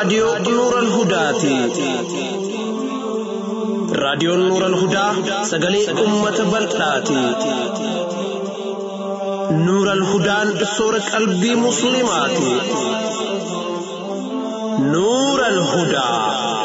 raadiyoo Nuural Hudaati. Raadiyoon Nuural Hudaa sagalee uummata bal'aati. Nuural Hudaan soora qalbii Musliimaati. Nuural Hudaa.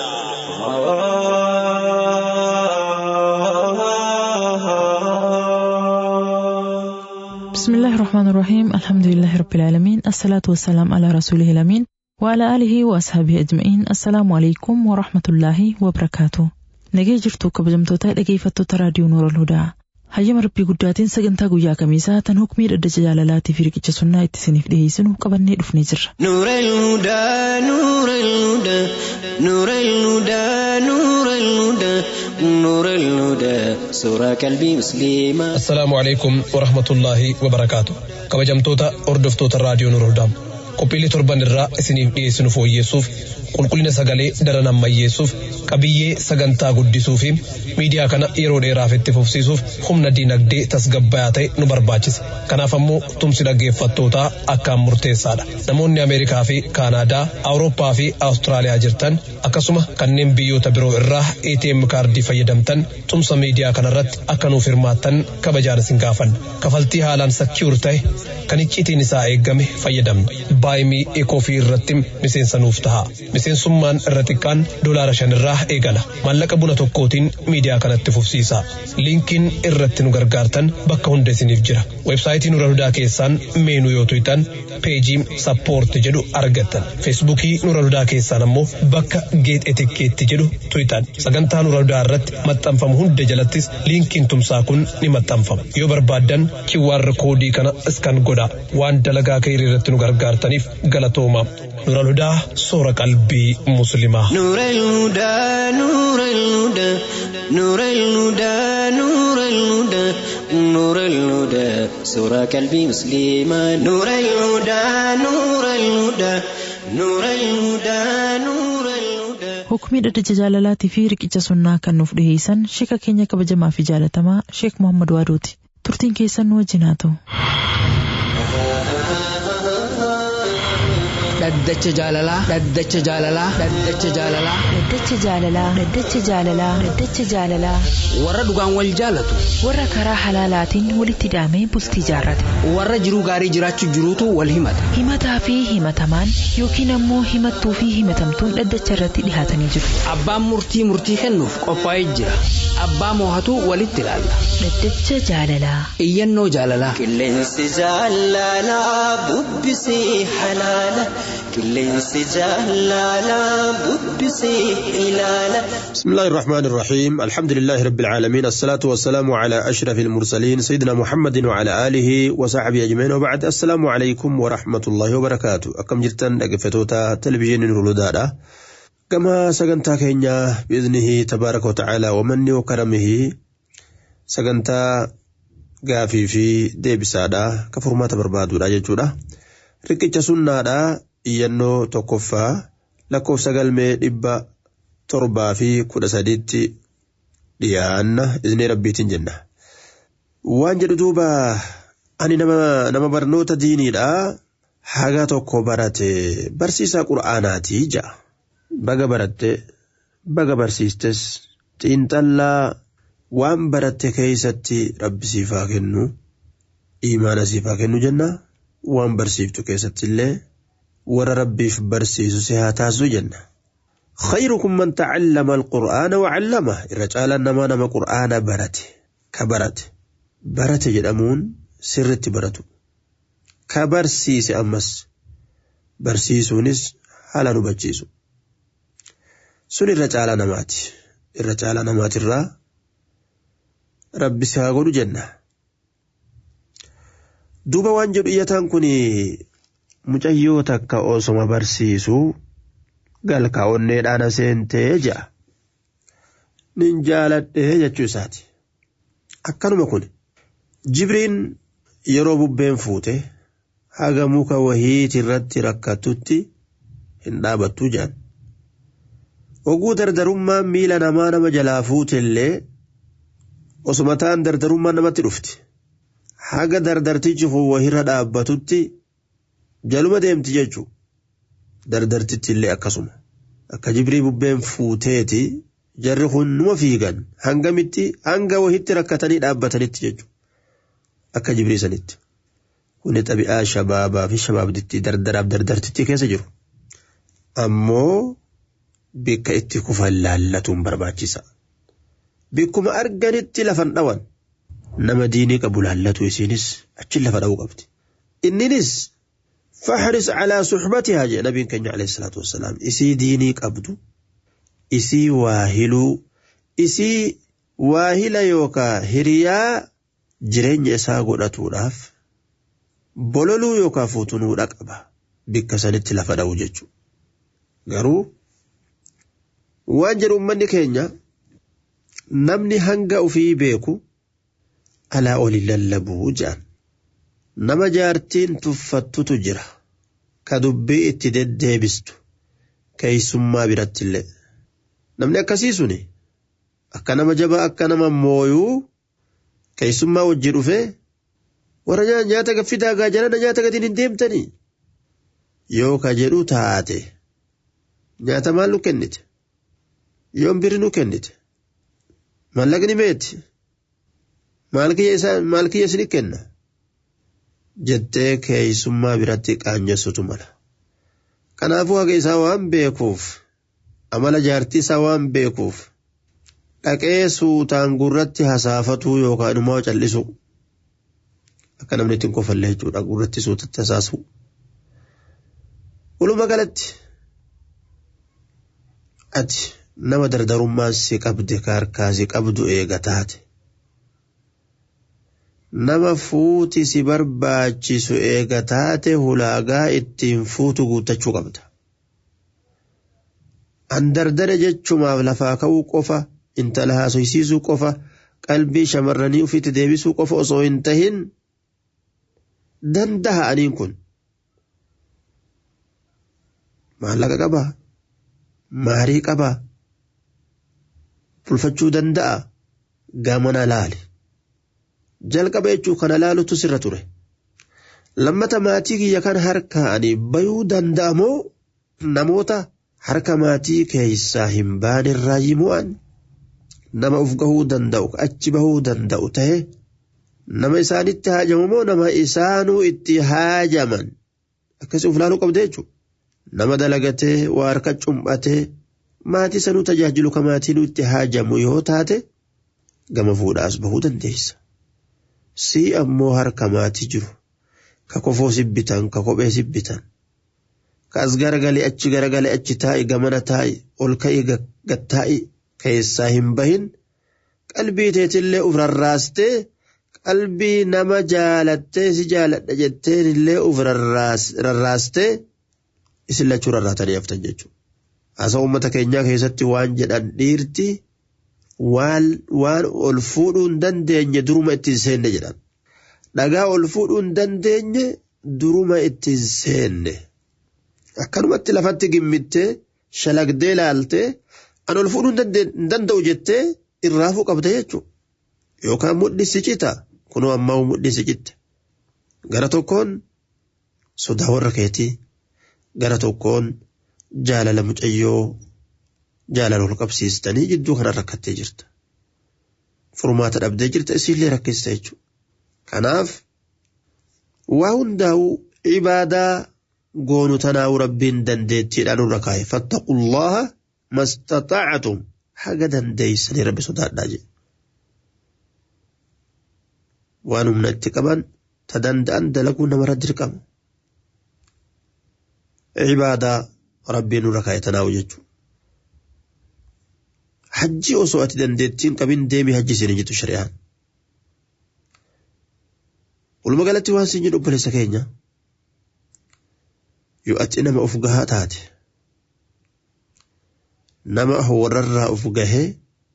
بسم الله الرحمن الرحيم الحمد لله رب العالمين الصلاة والسلام على رسوله الأمين وعلى آله وأصحابه أجمعين السلام عليكم ورحمة الله وبركاته nagee jirtu kabajamtoota dhageeffattoota raadiyoo noora hudaa hayyama rabbii guddaatiin sagantaa guyyaa kamiisaa tan hukmii dhaddacha jaalalaatii fi riqicha sunnaa itti isiniif dhiyeessinu qabannee dhufnee jirra. نور الهدى نور الهدى نور الهدى نور الهدى نور الهدى سورة قلبي مسلمة السلام عليكم ورحمة الله وبركاته kabajamtoota hordoftoota raadiyoo Nuur Hudaa qophiilee torban irraa isiniif dhiyeessinu fooyyeessuuf qulqullina sagalee daran ammayyeessuuf qabiyyee sagantaa guddisuu fi miidiyaa kana yeroo dheeraaf itti fufsiisuuf humna dinagdee tasgabbayaa ta'e nu barbaachisa kanaaf ammoo tumsi dhaggeeffattootaa akkaan murteessaadha namoonni ameerikaa fi kaanaadaa awurooppaa fi awustiraaliyaa jirtan akkasuma kanneen biyyoota biroo irraa ATM kaardii fayyadamtan tumsa miidiyaa kanarratti akka nuuf hirmaattan kabajaan isin gaafanna kafaltii haalaan sakiur ta'e kan icciitiin isaa eeggame fayyadamna baayimii ekoofii irratti miseensa nuuf ta'a miseensummaan irra xiqqaan doolaara shan irraa eegala maallaqa buna tokkootiin miidiyaa kanatti fufsiisa liinkiin irratti nu gargaartan bakka hunda isiniif jira websaayitii nura hudaa keessaan meenuu yoo tuytan peejii sappoorti jedhu argattan feesbuukii nura hudaa keessaan ammoo bakka geet etikkeetti jedhu tuytan sagantaa nura hudaa irratti maxxanfamu hunda jalattis liinkiin tumsaa kun ni maxxanfama yoo barbaaddan QR koodii kana iskan godha waan dalagaa keenyaa irratti nu gargaartaniif galatooma nura hudaa soora qalbii muslimaa. نور الهدى نور الهدى نور الهدى نور الهدى نور الهدى سورة قلبي مسلمة نور الهدى نور الهدى نور الهدى نور الهدى Hukmii dhaddacha jaalalaatii fi riqicha sunnaa kan nuuf dhiyeessan sheeka keenya kabajamaa fi jaalatamaa Sheek Muhammad Waadooti. Turtiin keessan nu wajjin haa ta'u. dhaddacha jaalalaa dhaddacha jaalalaa dhaddacha jaalalaa Dhaddacha jaalalaa Dhaddacha jaalalaa Dhaddacha jaalalaa warra dhugaan wal jaalatu warra karaa halaalaatiin walitti hidhamee bultii jaarrate warra jiruu gaarii jiraachuu jiruutu wal himata himataa fi himatamaan yookiin ammoo himattuu fi himatamtuun dhaddacha irratti dhihaatanii jiru abbaan murtii murtii kennuuf qophaa'ee jira abbaa moohatu walitti ilaalla Dhaddacha jaalalaa iyyannoo jaalalaa qilleensi jaalalaa bubbisee halaala qilleensi jaalalaa bubbisee ilaala بسم الله الرحمن الرحيم الحمد لله رب العالمين الصلاة والسلام على أشرف المرسلين سيدنا محمد وعلى آله وصحبه أجمعين وبعد السلام عليكم ورحمة الله وبركاته أكم جرتن أقفتوتا تلفزيون نرولودادا كما سقنتا كينيا بإذنه تبارك وتعالى ومنه وكرمه سقنتا قافي في ديبسادا كفرما تبربادو لا ججودا ركيتش سنادا إيانو توكفا لكوف سقلمي دبا torbaa fi kudha sadiitti dhiyaanna izni rabbiitiin jenna. Waan jedhu duuba ani nama, nama barnoota diiniidha haga tokko barate barsiisaa qura'aanaati ja'a. Baga baratte baga barsiistes xiinxallaa waan baratte keeysatti rabbi siifaa kennu imaana siifaa kennu jenna waan barsiiftu keessatti illee warra rabbiif barsiisu si haa taasisu jenna. خيركم من تعلم القرآن وعلمه الرجال نما نما قرآن برت كبرت برت جدمون سرت برتو كبرسيس أمس برسيسونس هلا نبجيسو سن الرجال نمات الرجال نمات الرا ربي ساقول جنة دوبا وانجل إيتان كني mucayyoo takka osoma barsiisuu galkaa'onneedhaan seentee ja'a. Nin jaaladhee jechuu isaati. Akkanuma kun jibriin yeroo bubbeen fuute haga muka wahiiti irratti rakkatutti hin dhaabattu jedhan. Oguu dardarummaan miila namaa nama jalaa fuute illee osuma ta'an dardarummaan namatti dhufti. Haga dardartichi kun wahirra dhaabbatutti jaluma deemti jechuudha. Dardartitti illee akkasuma. akka jibrii bubbeen fuuteeti jarri kun numa fiigan hangamitti hanga wahitti rakkatanii dhaabbatanitti jechuudha akka jibrii sanitti kuni xabi'aa shabaabaa fi shabaabditti dardaraaf dardartitti keessa jiru ammoo bikka itti kufan laallatuun barbaachisa bikkuma arganitti lafan dhawan nama diinii qabu laallatu isiinis achi lafa dha'uu qabdi inninis فاحرص على صحبتها جاء نبي كنيا عليه الصلاة والسلام إسي ديني قبدو إسي واهلو إسي واهلا يوكا هريا جرين إسا قدتوراف بولولو يوكا فوتنو رقبا بك سنت لفدا وججو غرو وانجر أمني كينيا نمني هنگا في بيكو ألا أولي للبو جان nama jaartiin tuffattutu jira ka dubbii itti deddeebistu keeysummaa biratti illee namni akkasii suni akka nama jabaa akka nama mooyuu keeysummaa wajji dhufee warra nyaata gaffidaa gaajalana nyaata gatiin hin deemtanii yoo ka jedhu taate nyaata maal nu kennite yoon biri nu kennite mallaqni meeti maal kiyya isini kenna jettee keeysummaa biratti qaanjessutu mala. Kanaafuu haga isaa waan beekuuf amala jaartii isaa waan beekuuf dhaqee suutaan gurratti hasaafatuu yookaan immoo callisu akka namni ittiin kofallee jechuudha gurratti suutatti hasaasu. Walumaa galatti ati nama dardarummaa si qabde ka harkaa si qabdu eega taate. nama fuuti si barbaachisu eega taate ulaagaa ittiin fuutu guuttachuu qabda. An dardare jechumaaf lafaa ka'uu qofa intala haasoysiisuu qofa qalbii shamarranii ufitti deebisuu qofa osoo hin tahin danda'a aniin kun. Maallaqa qabaa? Maarii qabaa? Bulfachuu danda'a? Gamana laali. jalqaba jechuu kana laalutu sirra ture. Lammata maatii kiyya kan harkaanii bayuu danda'amoo namoota harka maatii keessaa hin baanirraa yimu'an nama uf gahuu danda'u achi bahuu danda'u ta'e nama isaanitti haajamu moo nama isaanuu itti haajaman akkasii uf laaluu qabda jechuudha. Nama dalagatee waa harka cumbatee maatii sanuu tajaajilu ka maatiin itti haajamu yoo taate gama fuudhaas bahuu dandeessa. si ammoo harka maatii jiru ka kofoo sibbitan ka kophee sibbitan ka as garagalee achi garagalee achi taa'i gamana taa'i ol ka'i gattaa'i keessaa hin bahin qalbii teetillee uf rarraastee qalbii nama jaalattee si jaaladha jetteen illee uf rarraastee isin lachuu rarraatanii haftan jechuudha. Hasa uummata keenyaa keessatti waan jedhan dhiirti waan ol fuudhuu hin dandeenye duruma ittiin seenne jedhan. Dhagaa ol fuudhuu hin dandeenye duruma ittiin seenne. Akkanumatti lafatti gimmittee shalagdee laaltee an ol fuudhuu hin danda'u jettee irraafuu qabda jechuudha. Yookaan mudhi si cita kunoo ammaa mudhi si citte. Gara tokkoon sodaa warra keetii gara tokkoon jaalala mucayyoo jaalala ol qabsiistanii jidduu kana rakkattee jirta. Furmaata dhabdee jirta isiillee rakkista jechuudha. Kanaaf waa hundaa'uu ibaadaa goonu tanaa'u rabbiin dandeettiidhaan nurra kaa'e fattaqullaha mastaxaacatum haga dandeeysanii rabbi sodaadhaa jedhe. Waan humna itti qaban ta danda'an dalaguu namarra dirqama. Ibaadaa rabbiin nurra kaa'e tanaa'u jechuudha. hajji osoo ati dandeettiin qabin deemi hajji isin jettu shari'aan. Walumaa galatti waan siin jedhu obboleessa keenya yoo ati nama of gahaa taate nama warrarraa of gahee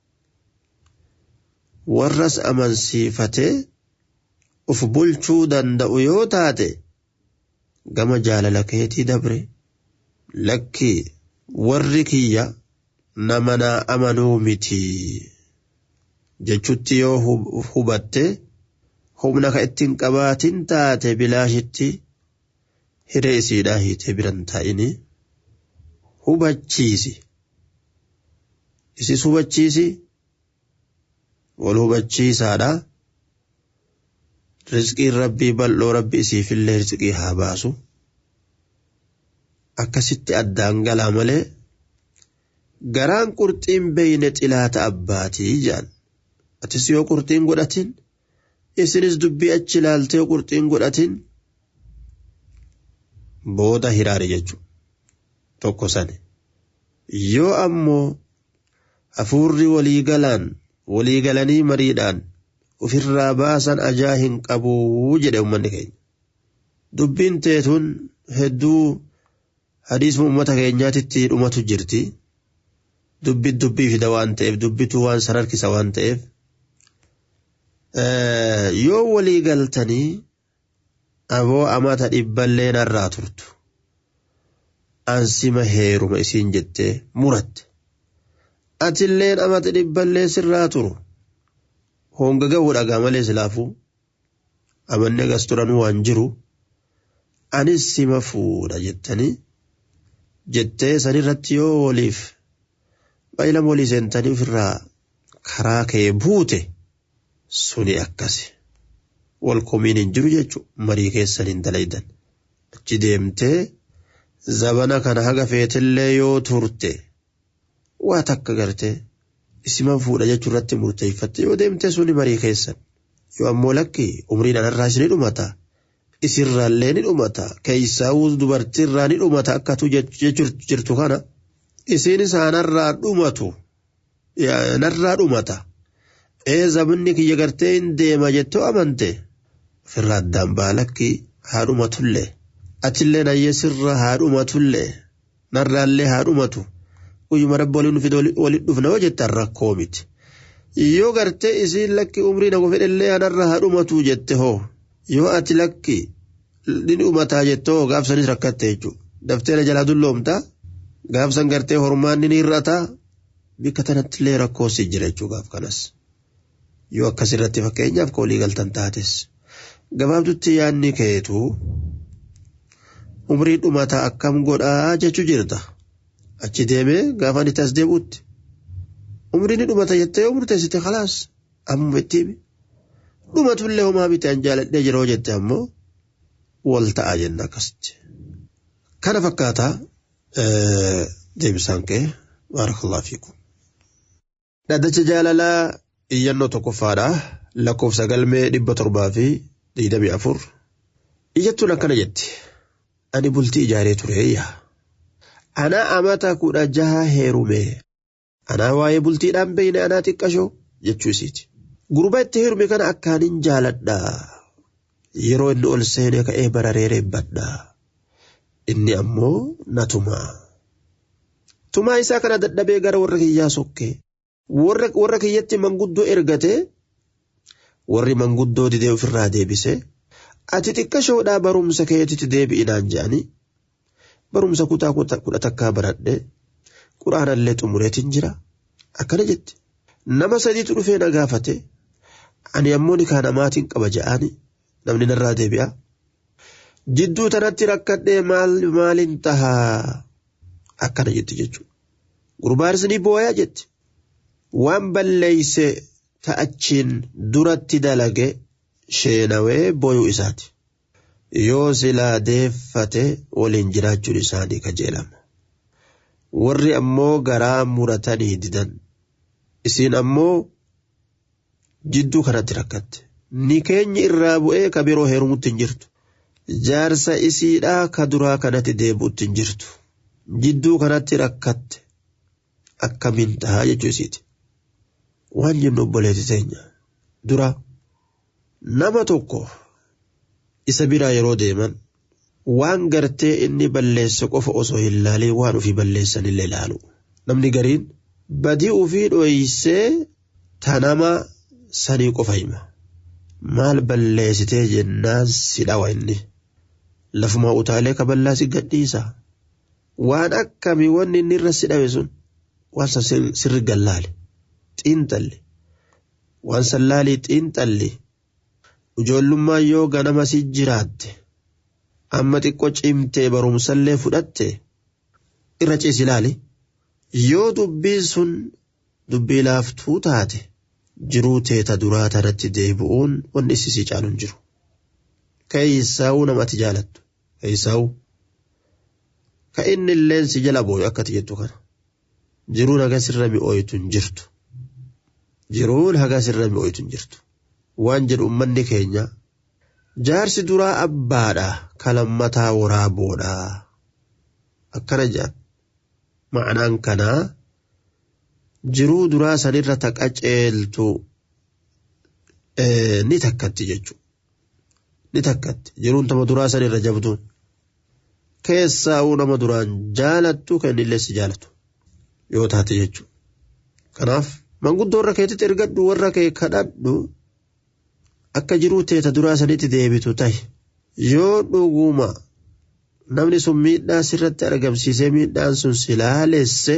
warras amansiifatee of bulchuu danda'u yoo taate gama jaalala keetii dabre lakki warri kiyya nama naa amanuu miti jechutti yoo hubatte humna ka ittiin qabaatin taate bilaashitti hiree isiidhaa hiitee biran taa'ini hubachiisi isis hubachiisi wal hubachiisaadha rizqiin rabbii bal'oo rabbi isiifillee rizqii haa baasu akkasitti addaan galaa malee garaan qurxiin beeyne xilaata abbaatii jedhan atis yoo qurxiin godhatin isinis dubbii achi ilaaltee yoo qurxiin godhatin booda hiraare jechuudha tokko sani yoo ammoo hafuurri waliigalaan waliigalanii mariidhaan ofirraa baasan ajaa hin qabuu jedhe uummanni keenya dubbiin teetun hedduu hadiisuma uummata keenyaatitti dhumatu jirti dubbi dubbii fida waan ta'eef dubbitu waan san harkisa waan ta'eef yoo walii galtanii aboo amata dhibballee narraa turtu ansima heeruma isiin jettee muratte atilleen amata dhibballee sirraa turu honga gahuu dhagaa malee silaafuu amanni agas turanuu waan jiru anis sima fuudha jettanii jettee sanirratti yoo waliif baay'ilama walii seentanii ofirraa karaa kee buute suni akkasi wal komiin hin jiru jechuudha marii keessan hin dalaydan achi deemtee zabana kana haga feetillee yoo turte waa takka gartee isiman fuudha jechuu irratti murteeffatte yoo deemte suni marii keessan yoo ammoo lakki umriin anarraa isin dhumata isirraallee ni dhumata keessaawuu dubartiirraa ni dhumata akkatu jechuu jirtu kana isiin isaanarraa dhumatu narraa dhumata ee zabinni kiyya gartee hin deema jettoo amante ofirraa addaan baalakki haa dhumatullee atillee nayyee sirra haa dhumatullee narraallee haa dhumatu guyyuma rabbi waliin fide waliin dhufna yoo jettan rakkoo miti yoo gartee isiin lakki umrii nama fedhellee anarra haa dhumatu jette hoo yoo ati lakki ni dhumataa jettoo gaafsanis rakkatte jechuudha dafteera jalaa dulloomtaa gaafsan gartee hormaanni ni hir'ataa bikka tanattillee rakkoo si jira jechuudha gaaf kanas yoo akkasirratti fakkeenyaaf koolii galtan taates gabaabdutti yaadni keetu umrii dhumataa akkam godhaa jechuu jirta achi deemee gaafa inni as deebi'utti umrii ni dhumata jettee yoo murteessite khalaas amma itti dhumatullee homaa bitee an jaaladhee jiroo jette ammoo wal ta'a jenna akkasitti. Kana fakkaata deebisaan kee baarakallaa fiikum. Dhaddacha jaalalaa iyyannoo tokkoffaadha lakkoofsa galmee dhibba torbaa fi digdamii afur. Iyyattuun akkana jetti. Ani bultii ijaaree tureeyya. Anaa amata kudha jaha heerume. Anaa waa'ee bultiidhaan beeyne anaa xiqqashoo jechuu isiiti. Gurbaa itti heerume kana akkaanin jaaladha. Yeroo inni ol seenee ka'ee bararee reebbadha. Inni ammoo na tumaa. Tumaa isaa kana dadhabee gara warra kiyyaa sokke. Warra kiyyatti manguddoo ergatee warri manguddoo didee ofirraa deebise. Ati xiqqashoodhaa barumsa keetitti deebi'inaan je'anii barumsa kutaa kudha takkaa baradhee quraanallee xumureetiin jira. Akkana jetti. Nama sadiitu dhufee na gaafate. Ani ammoo ni kaan amaatiin qaba je'anii namni narraa deebi'a. Jidduu tanatti rakkadhee maaliin tahaa akkana jetti jechuudha. Gurbaanis ni booyaa jetti. Waan balleeyse ta'achiin duratti dalage sheenawee booyuu isaati. Yoo silaa deeffate waliin jiraachuun isaanii kajeelama. Warri ammoo garaa muratanii didan. Isiin ammoo jidduu kanatti rakkatte. Ni keenya irraa bu'ee ka biroo heerumutti hin jirtu. Jaarsa isiidhaa ka duraa kanatti deebi'utti hin jirtu. Jidduu kanatti rakkatte. Akkamiin tahaa jechuu isiiti. Waan jennu obboleetti teenya. Dura nama tokko isa biraa yeroo deeman waan gartee inni balleesse qofa osoo hin laalin waan ofii balleessan illee ilaalu. Namni gariin badii ofii dhoksee ta nama sanii qofa hima. Maal balleessitee jennaan si dhawa inni. Lafuma utaalee kaballaa si gadhiisa. Waan akkami wanni inni irra si dhawe sun waan san sirri gallaale. Xiinxalli. Waan sallaalii xiinxalli. Ijoollummaa yoo ganama si jiraatte. Amma xiqqoo cimtee barumsallee fudhatte. irra ciisi ilaali yoo dubbiin sun dubbii laaftuu taate jiruu teeta duraa tanatti deebi'uun wanni isisii caalu hin jiru. Keessaa'uu namatti jaalattu. Keessaa'uu. Ka inni illeen si jala booyu akkati jettu kana. Jiruun haga sirra mi'ooytu hin jirtu. Jiruun haga sirra mi'ooytu hin jirtu. Waan jedhu uummanni keenya jaarsi duraa abbaadha kalammataa waraaboodha. Akkana jedhan. Ma'anaan kanaa jiruu duraa sanirra taqa ceeltu ni takkatti jechuudha. Ni takkatti jiruun tama duraa sanirra jabduun. Keessaa'uu nama duraan jaalattu kan inni illee si jaalatu yoo taate jechuudha. Kanaaf manguddoo warra keetitti ergadhu warra kee kadhadhu akka jiruu teeta duraa sanitti deebitu tahi yoo dhuguma namni sun miidhaa sirratti argamsiisee miidhaan sun si laalesse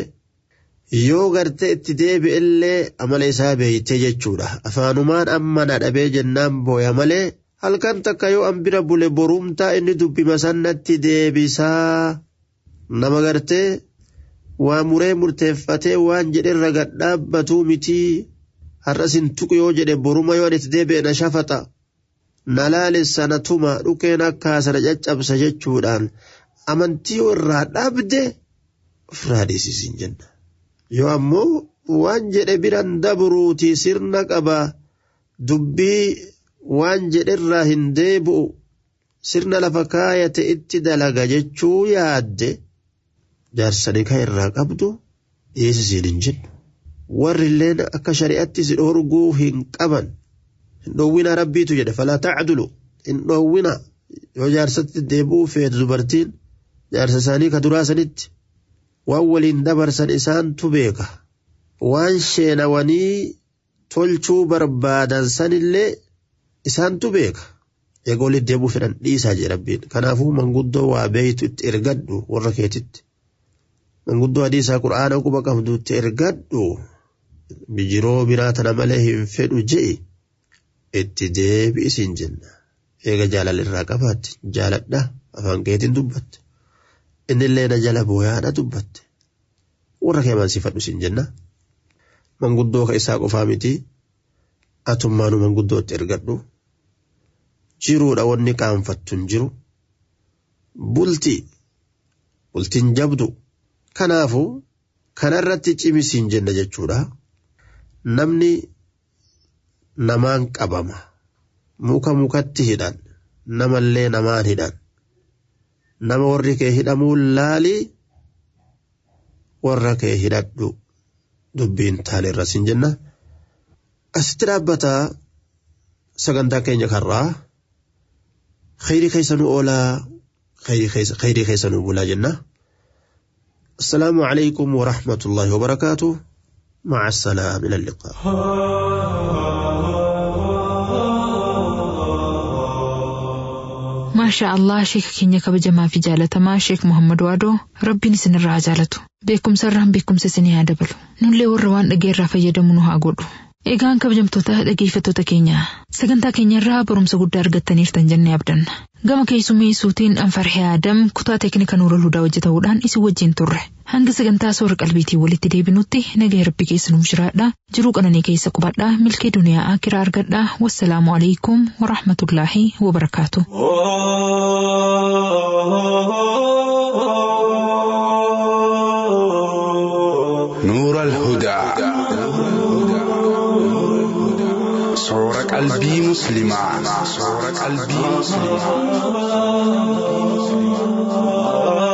yoo gartee itti deebi'ellee amala isaa beeytee jechuudha afaanumaan amma na dhabee jennaan booya malee halkan takka yoo an bira bule borumtaa inni dubbima sannatti deebisaa nama gartee waa muree murteeffatee waan jedherra gadhaabbatuu mitii har'as hin tuqu yoo jedhe boruma yoo itti deebi'e na shafaxa na laalessa na tuma dhukeen akka sana caccabsa jechuudhaan amantii yoo irraa dhabde ofirraa dhiisisiin jenna. Yoo ammoo waan jedhe biran dabruuti sirna qaba dubbii waan jedherraa hin deebi'u sirna lafa kaayate itti dalaga jechuu yaadde jaarsanii kan irraa qabdu dhiisisiin hin jennu. warri illeen akka shari'atti si dhorguu hin qaban hin dhoowwina rabbiitu jedhe falaa tacdulu hin dhoowwina yoo jaarsatti deebi'uu feetu dubartiin jaarsa isaanii ka duraa sanitti waan waliin dabarsan isaantu beeka waan sheenawanii tolchuu barbaadan sanillee isaantu beeka eega walitti deebi'uu fedhan dhiisaa jedhe rabbiin kanaafuu manguddoo waa beeytu itti ergadhu warra keetitti manguddoo hadiisaa qura'aana quba qabdu itti ergadhu bijiroo biraa tana malee hin fedhu je'i itti deebi'isiin jenna eega jaalala irraa qabaatte jaaladha afaan keetiin dubbatte innillee na jala booyaadha dubbatte warra kee mansifadhu siin jenna manguddoo ka isaa qofaa miti atummaanu manguddoo itti ergadhu jiruudha wanni qaanfattu hin jiru bulti bultiin jabdu kanaafu kanarratti cimisiin jenna jechuudha. namni namaan qabama muka mukatti hidhan namallee namaan hidhan nama warri kee hidhamuu laali warra kee hidhadhu dubbiin taane irra siin jenna asitti dhaabbata sagantaa keenya karraa khayrii keessanuu oolaa khayrii keessanuu bulaa jenna السلام عليكم ورحمة الله وبركاته مع السلامة إلى اللقاء ما شاء الله شيخ كينيا كبجما في جالتما شيخ محمد وادو ربي سن الرا جالتو بكم سرهم بكم سسني هذا بلو نولي وروان أجير فيدمونو هاغودو Egaan kabajamtoota dhaggeeffattoota keenya sagantaa keenya irraa barumsa guddaa argattaniirtan jennee abdanna gama keessummeessuutiin anfarhee aadam kutaa teeknika nuura ludaa hojjetamuudhaan isin wajjin turre hanga sagantaa soora qalbiitii walitti deebinutti nagaa rabbi keessa nuuf jiraadha jiruu qananii keessa qubadhaa milkee duniyaa akiraa argadhaa wassalaamu alaikum warahmatullaahi wabarakaatu. نور الهدى صور قلبي مسلما صور قلبي مسلما